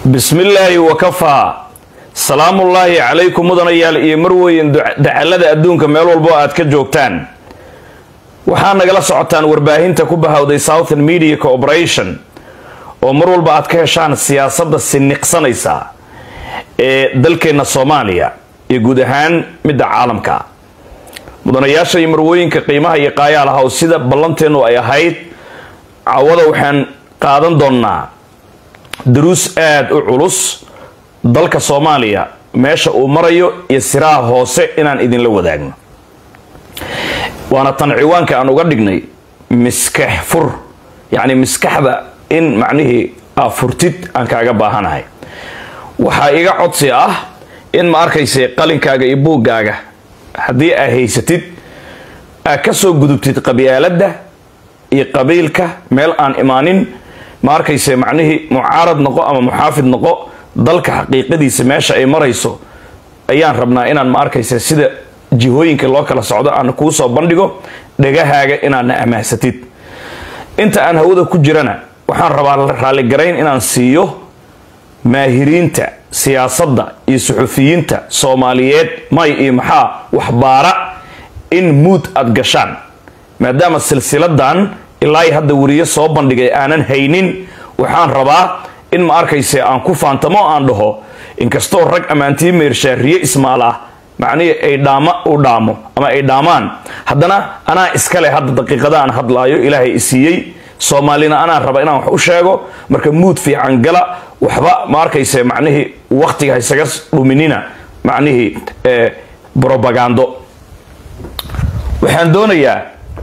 bismillaahi wakafaa salaamullaahi calaykum mudanayaal iyo marweyn dacalada adduunka meel walbo aad ka joogtaan waxaa nagala socotaan warbaahinta ku bahawday southern media corporation oo mar walba aad ka heshaan siyaasadda siniqsanaysa ee dalkeenna soomaaliya iyo guud ahaan midda caalamka mudanayaasha iyo marwooyinka qiimaha iyo qaayaalaha oo sida ballanteennu ay ahayd cawada waxaan qaadan doonnaa duruus aada u culus dalka soomaaliya meesha uu marayo iyo siraha hoose inaan idinla wadaagno waana tan ciwaanka aan uga dhignay miskax fur yacni miskaxda in macnihii aa furtid aan kaaga baahanahay waxaa iga codsi ah in ma arkayse qalinkaaga iyo buuggaaga haddii aa haysatid aad ka soo gudubtid qabyaaladda iyo qabiilka meel aan imaanin ma arkayse macnihii mucaarad noqo ama muxaafid noqo dalka xaqiiqadiisa meesha ay marayso ayaan rabnaa inaan ma arkayse sida jihooyinka loo kala socdo aan kuu soo bandhigo dhagahaaga inaadna amahsatid inta aan hawada ku jirana waxaan rabaa raalligarayn inaan siiyo maahiriinta siyaasadda iyo suxufiyiinta soomaaliyeed may iyo maxaa waxbaara in muud aad gashaan maadaama silsiladan ilaa hadda weriyo soo bandhigay aanan haynin waxaan rabaa in ma arkayse aan ku faantamo aan dhaho inkastoo rag ammaantii meershaariye ismaal ah macnihii ay dhaama u dhaamo ama ay dhaamaan haddana anaa iskale hadda daqiiqada aan hadlaayo ilaahay isiiyey soomaalina anaa raba inaan wax u sheego marka muud fiican gala waxba ma arkayse macnihii waktiga haysaga dhuminina macnihii brobagando waxaan doonayaa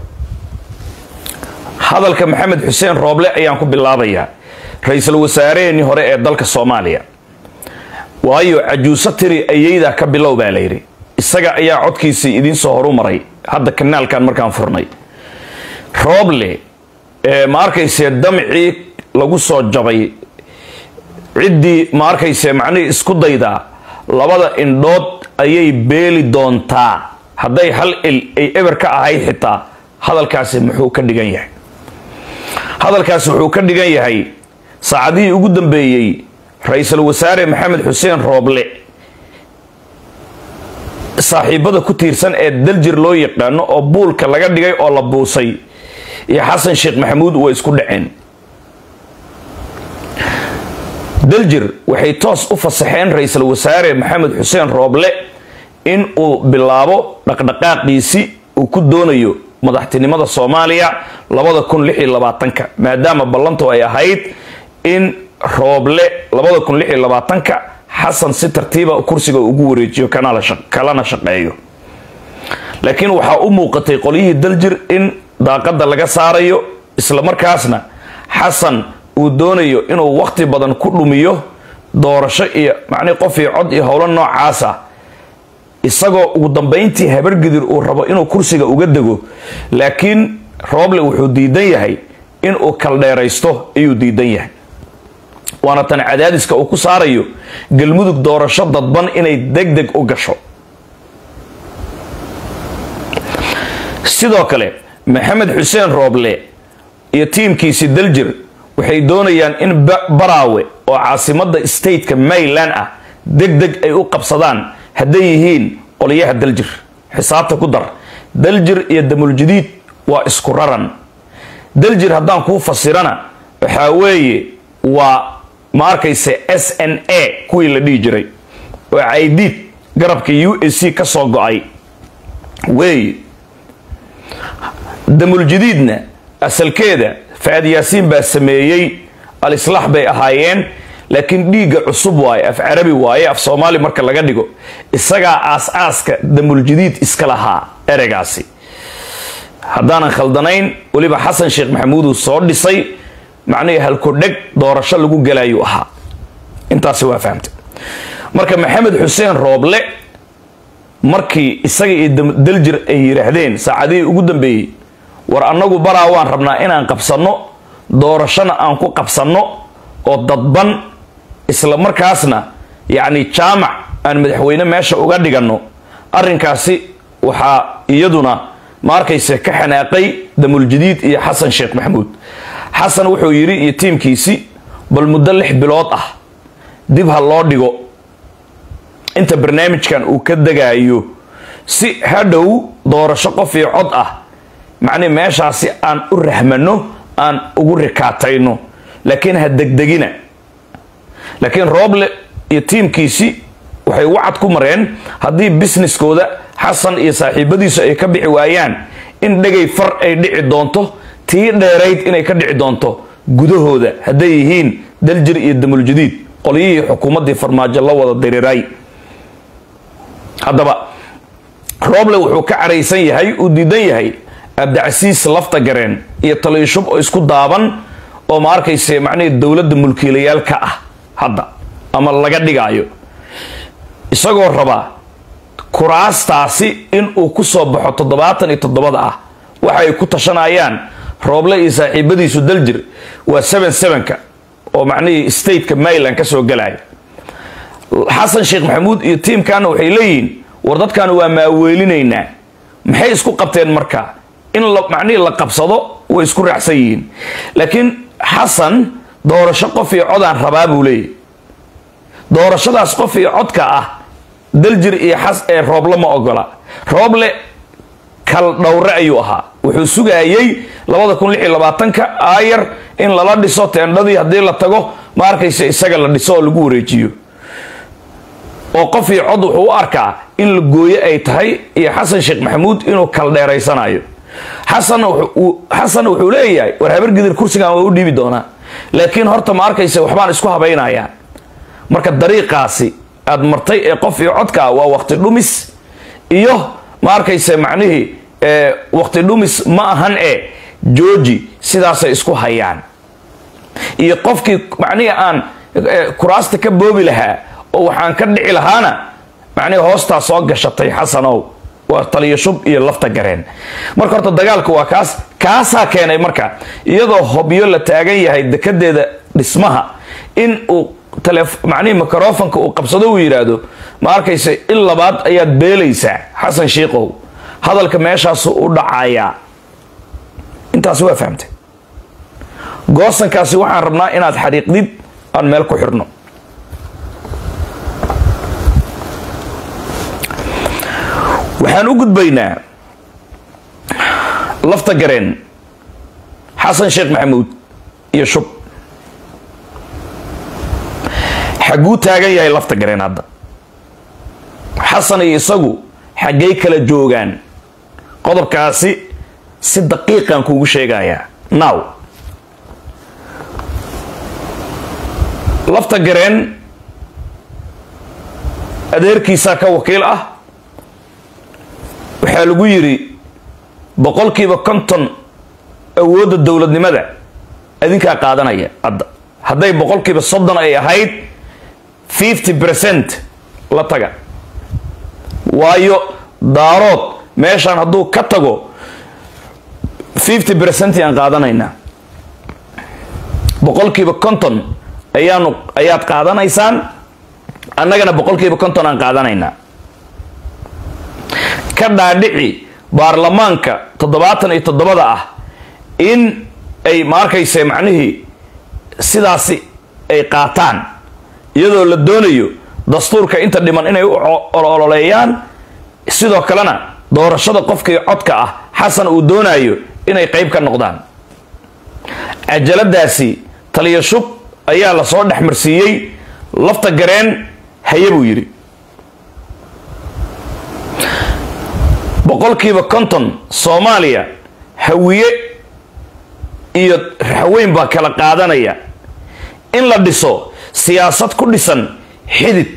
hadalka maxamed xuseen rooble ayaan ku bilaabayaa ra-iisul wasaareheenii hore ee dalka soomaaliya waayo cajuuso tiri ayeydaa ka bilow baa layidhi isaga ayaa codkiisii idiinsoo horu maray hadda kanaalkan markaan furnay rooble ma arkayse damcii lagu soo jabay ciddii ma arkayse macnihii isku daydaa labada indhood ayay beeli doontaa hadday hal il ay eber ka ahayd xitaa hadalkaasi muxuu ka dhigan yahay hadalkaasi wuxuu ka dhigan yahay saacadihii ugu dambeeyey ra-iisul wasaare maxamed xuseen rooble saaxiibada ku tiirsan ee daljir loo yaqaano oo buulka laga dhigay oo la buusay iyo xasan sheekh maxamuud way isku dhaceen daljir waxay toos u fasaxeen ra-iisul wasaare maxamed xuseen rooble in uu bilaabo dhaqdhaqaaqiisi uu ku doonayo madaxtinimada soomaaliya labada kun lix iyo labaatanka maadaama ballantu ay ahayd in rooble labada kun lix iyo labaatanka xasan si tartiiba kursiga ugu wareejiyo kalana shaqeeyo laakiin waxaa u muuqatay qolyihii daljir in daaqada laga saarayo islamarkaasna xasan uu doonayo inuu waqti badan ku dhumiyo doorasho iyo macnihi qof iyo cod iyo howlo noocaasa isagoo ugu dambayntii habargidir uu rabo inuu kursiga uga dego laakiin rooble wuxuu diidan yahay inuu kaldheeraysto ayuu diidan yahay waana tan cadaadiska uu ku saarayo galmudug doorasho dadban inay deg deg u gasho sidoo kale maxamed xuseen rooble iyo tiimkiisi daljir waxay doonayaan in baraawe oo caasimada stateka mayland ah deg deg ay u qabsadaan hadday yihiin qolyaha daljir xisaabta ku dar daljir iyo damuljadiid waa isku raran daljir haddaan kuu fasirana waxaa weeye waa ma arkayse s n a kuwii la dhihi jiray oo caydiid garabka u a c ka soo go-ay weeye damuljadiidna asalkeeda fa-aad yaasiin baa sameeyey al-islaax bay ahaayeen laakiin dhiigga cusub waaye af carabi waaye af soomaali marka laga dhigo isagaa aas-aaska damuljadiid iska lahaa ereygaasi haddaanan khaldanayn weliba xasan sheekh maxamuuduu soo dhisay macnihii halkodheg doorasho lagu galaayuu ahaa intaasi waa fahamtay marka maxamed xuseen rooble markii isaga iyo daljir ay yidhaahdeen saacadihii ugu dambeeyey war annagu baraa waan rabnaa inaan qabsanno doorashona aan ku qabsanno oo dadban isla markaasna yacni jaamac aan madaxweyne meesha uga dhiganno arrinkaasi waxaa iyaduna ma arkayse ka xanaaqay damuljadiid iyo xasan sheekh maxamuud xasan wuxuu yidhi iyo tiimkiisi bal muddo lix bilood ah dib ha loo dhigo inta barnaamijkan uu ka degaayo si hadhow doorasho qof iyo cod ah macnihi meeshaasi aan u rahmano aan ugu rikaatayno laakiin ha degdegina laakiin rooble iyo tiimkiisi waxay wacad ku mareen haddii businesskooda xasan iyo saaxiibadiisu ay ka bixi waayaan in dhegay far ay dhici doonto tii dheerayd inay ka dhici doonto gudahooda hadday yihiin daljir iyo damuljadiid qolyihii xukuumaddii farmaajo la wada diriray haddaba rooble wuxuu ka caraysan yahay uu diidan yahay abdicasiis lafta gareen iyo taliishub oo isku daaban oo ma arkayse macnihii dowladda mulkiilayaal ka ah hadda ama laga dhigaayo isagoo rabaa kuraastaasi in uu ku soo baxo toddobaatan iyo toddobada ah waxa ay ku tashanayaan rooble iyo saaxiibadiisu daljir waa seven sevenka oo macnihii stateka maryland ka soo galaya xasan sheekh maxamuud iyo tiimkana waxay leeyihiin war dadkan waa maaweelinaynaa maxay isku qabteen marka in macnihii la qabsado way isku raacsan yihiin laakiin xasan doorasho qof iyo codaan rabaa buu leeyahy doorashadaas qof iyo codka ah daljir iyo xas ee rooble ma ogola rooble kal dhowre ayuu ahaa wuxuu sugayey labada kun lix iyo labaatanka aayar in lala dhiso teendhadii haddii la tago ma arkaysa isaga la dhiso oo lagu wareejiyo oo qof iyo cod wuxuu u arkaa in la gooye ay tahay iyo xasan sheekh maxamuud inuu kal dheeraysanayo xasan wuxuu leeyahay war habargidir kursigan waa u dhiibi doonaa laakiin horta ma arkaysa waxbaan isku habaynayaa marka dariiqaasi aad martay ee qof iyo codka waa waqti dhumis iyo ma arkaysa macnihii waqti dhumis ma ahan e jooji sidaasay isku hayaan iyo qofkii macnihii aan kuraasta ka boobi lahaa oo waxaan ka dhici lahaana macnihii hoostaa soo gashatay xasanow waa taliyo shub iyo lafta gareen marka horta dagaalku waa kaas kaasaa keenay marka iyadoo hobyo la taagan yahay dekadeeda dhismaha in uu macnihii microfonka uu qabsado uu yidhaahdo ma arkaysa in labaad ayaad beelaysaa xasan shiikow hadalka meeshaasu u dhacayaa intaasi waa fahamtay goosankaasi waxaan rabnaa inaad xariiqdid aan meel ku xirno waxaan u gudbaynaa lafta gareen xasan sheekh maxamuud iyo shub xagguu taagan yahay lafta gareen hadda xasan iyo isagu xaggay kala joogaan qodobkaasi si daqiiqan kuugu sheegayaa now lafta gareen adeerkiisaa ka wakiil ah waxaa lagu yidhi boqolkiiba konton awoodda dowladnimada adinkaa qaadanaya hadda hadday boqolkiiba soddon ay ahayd fifty percent la taga waayo daarood meeshaan hadduu ka tago fifty percent aan qaadanaynaa boqolkiiba konton ayaanu ayaad qaadanaysaan annagana boqolkiiba konton aan qaadanaynaa ka dhaadhici baarlamaanka toddobaatan iyo toddobada ah in ay ma arkayse macnihii sidaasi ay qaataan iyadoo la doonayo dastuurka inta dhiman inay u ololeeyaan sidoo kalena doorashada qofkii codka ah xasan uu doonayo inay qayb ka noqdaan cajaladaasi taliya shub ayaa lasoo dhexmarsiiyey lafta gareen haye buu yidhi boqolkiiba konton soomaaliya hawiye iyo raxweyn baa kala qaadanaya in la dhiso siyaasad ku dhisan xidid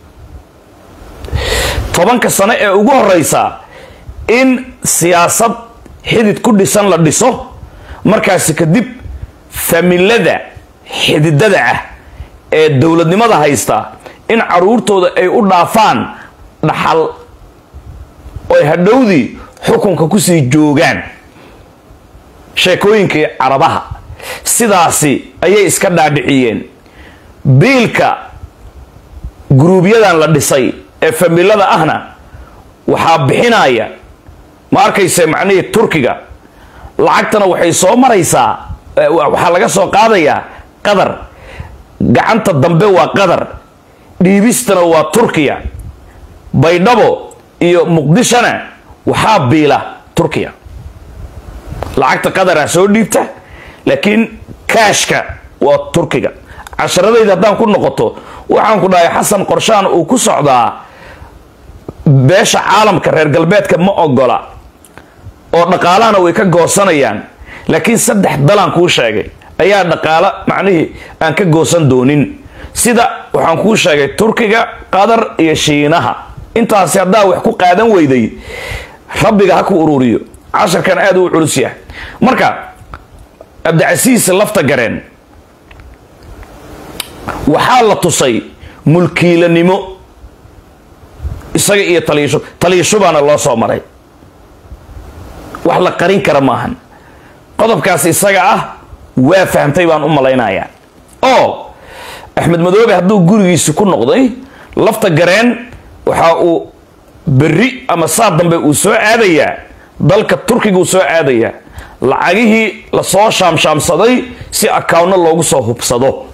tobanka sano ee ugu horeysa in siyaasad xidid ku dhisan la dhiso markaasi kadib familada xididada ah ee dowladnimada haysta in caruurtooda ay u dhaafaan dhaxal oy hadhowdii xukunka kusii joogaan sheekooyinkii carabaha sidaasi ayay iska dhaadhiciyeen biilka guruubyadan la dhisay ee familada ahna waxaa bixinaya ma arkayse macnihii turkiga lacagtana waxay soo maraysaa waxaa laga soo qaadayaa qadar gacanta dambe waa qadar dhiibistana waa turkiya baydhabo iyo muqdishona waxaa biila turkiya lacagta qadara soo dhiibta laakiin kaashka waa turkiga casharadayda haddaan ku noqoto waxaan ku dhahay xasan qorshaan uu ku socdaa beesha caalamka reer galbeedka ma ogola oo dhaqaalahana way ka goosanayaan laakiin saddex dalaan kuu sheegay ayaa dhaqaalo macnihii aan ka goosan doonin sida waxaan kuu sheegay turkiga qatar iyo shiinaha intaasi haddaa wax ku qaadan weyday rabbiga ha ku ururiyo casharkan aada u culus yahay marka cabdicasiis lafta gareen waxaa la tusay mulkiilanimo isaga iyo taliisho taliishubaana loo soo maray wax la qarin kara maahan qodobkaas isaga ah waa fahamtay baan u malaynayaa oo axmed madoobe hadduu gurigiisi ku noqday lafta gareen waxa uu berri ama saa dambe uu soo aadayaa dalka turkiga uu soo aadayaa lacagihii lasoo shaamshaamsaday si akawnno loogu soo hubsado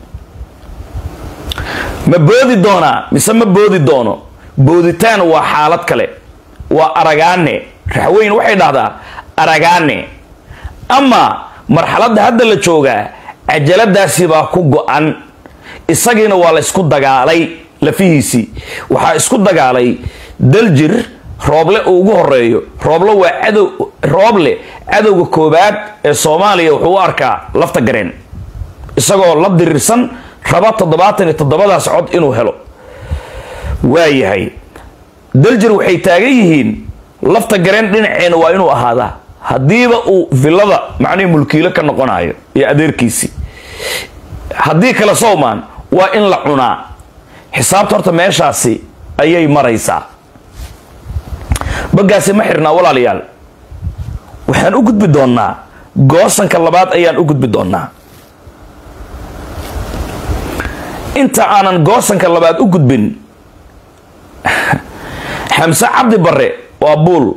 ma boodi doonaa mise ma boodi doono booditaan waa xaalad kale waa aragaane raxweyn waxay dhahdaa aragaane ama marxaladda hadda la joogaa cajaladaasi baa ku go-an isagiina waa la ysku dagaalay lafihiisii waxaa isku dagaalay daljir rooble uu ugu horeeyo rooble waa cadow rooble cadowga koobaad ee soomaaliya wuxuu u arkaa lafta gareen isagoo la dirirsan raba toddobaatan iyo toddobadaas cod inuu helo waayahay daljir waxay taagan yihiin lafta gareen dhinaceena waa inuu ahaadaa haddiiba uu villada macnihii mulkiilo ka noqonayo iyo adeerkiisii haddii kale sowmaan waa in la cunaa xisaabta horta meeshaasi ayay maraysaa bagaasi ma xirnaa walaalayaal waxaan u gudbi doonnaa goosanka labaad ayaan u gudbi doonnaa inta aanan goosanka labaad u gudbin xamse cabdi barre waa buul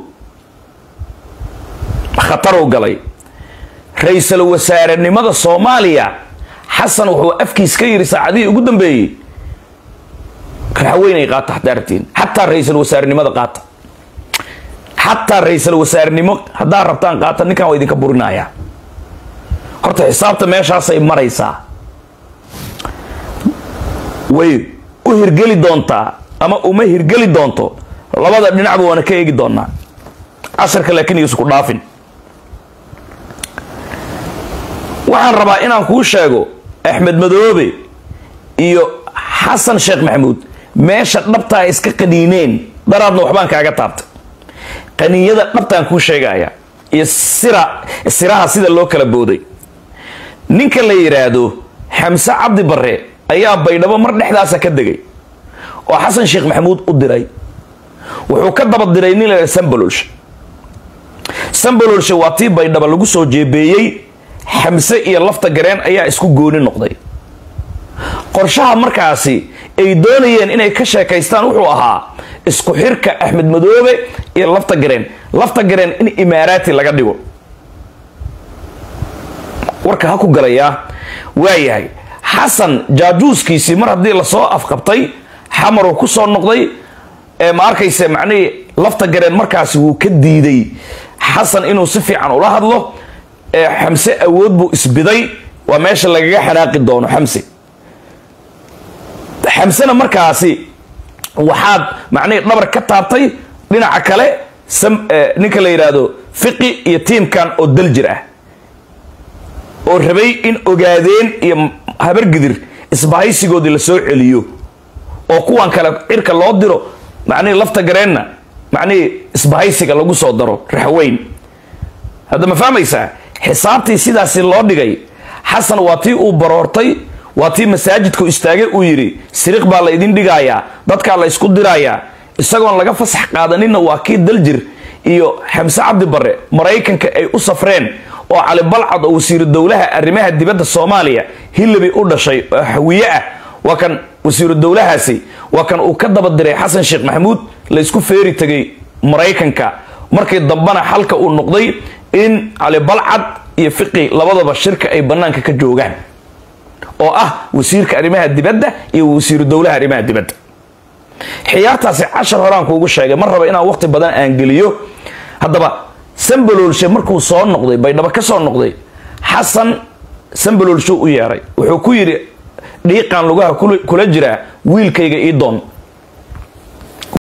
khatarow galay ra-iisul wasaarenimada soomaaliya xasan wuxuu afkiis ka yidhi saacadihii ugu dambeeyey raxweynay qaata haddaa rabtiin xataa ra-iisul wasaarenimada qaata xataa ra-iisul wasaarenimo haddaa rabtaan qaata ninkan waa idinka burinaya horta xisaabta meeshaasay maraysaa way u hirgeli doontaa ama uma hirgeli doonto labada dhinacba waana ka eegi doonaa casharka laakiin iisku dhaafin waxaan rabaa inaan kuu sheego axmed madoobe iyo xasan sheekh maxamuud meesha dhabtaa iska qaniineen daraadna waxbaan kaaga taabtay qaniinyada dhabtaan kuu sheegaya iyo sira siraha sida loo kala booday ninka la yidhaahdo xamse cabdi barre ayaa baydhabo mar dhexdaasa ka degay oo xasan sheekh maxamuud u diray wuxuu ka daba diray nin la sambalolshe sambalolshe waa tii baydhabo lagu soo jeebeeyey xamse iyo lafta gareen ayaa isku gooni noqday qorshaha markaasi ay doonayeen inay ka sheekaystaan wuxuu ahaa isku xirka axmed madoobe iyo lafta gareen lafta gareen in imaaraati laga dhigo warka ha ku galayaa waayahay xasan jaajuuskiisii mar haddii lasoo afqabtay xamaruu ku soo noqday ee ma arkayse macnihii lafta gareen markaasi wuu ka diiday xasan inuu si fiican ula hadlo ee xamse awood buu isbiday waa meesha lagaga xanaaqi doono xamse xamsena markaasi waxaad macnihii dhabar ka taabtay dhinaca kale ninka la yidhaahdo fiqi iyo tiimkan oo daljir ah oo rabay in ogaadeen iyo habargidir isbahaysigoodii la soo celiyo oo kuwan kale cirka loo diro macnihii lafta gareenna macnihii isbahaysiga lagu soo daro raxweyn hadda ma fahmaysaa xisaabtii sidaasi loo dhigay xasan waa tii uu baroortay waa tii masaajidku istaagay uu yidhi siriq baa la ydin dhigayaa dadkaa la ysku dirayaa isagoon laga fasax qaadaninna waa kii daljir iyo xamse cabdi barre maraykanka ay u safreen oo cali balcad oo wasiiru dowlaha arrimaha dibadda soomaaliya hillabi u dhashay oo hawiye ah waa kan wasiiru dowlahaasi waa kan uu ka daba diray xasan sheekh maxamuud laysku feeri tegay maraykanka markii dambena xalka uu noqday in cali balcad iyo fiqi labadaba shirka ay bannaanka ka joogaan oo ah wasiirka arrimaha dibadda iyo wasiiru dowlaha arrimaha dibadda xiyaartaasi cashar horaan kuugu sheegay mar raba inaan waqti badan aan geliyo haddaba sambaloolshe markuu soo noqday baydhabo ka soo noqday xasan sambaloolshu u yeeray wuxuu ku yidhi dhiiqaan lugaha kula jiraa wiilkayga ii doon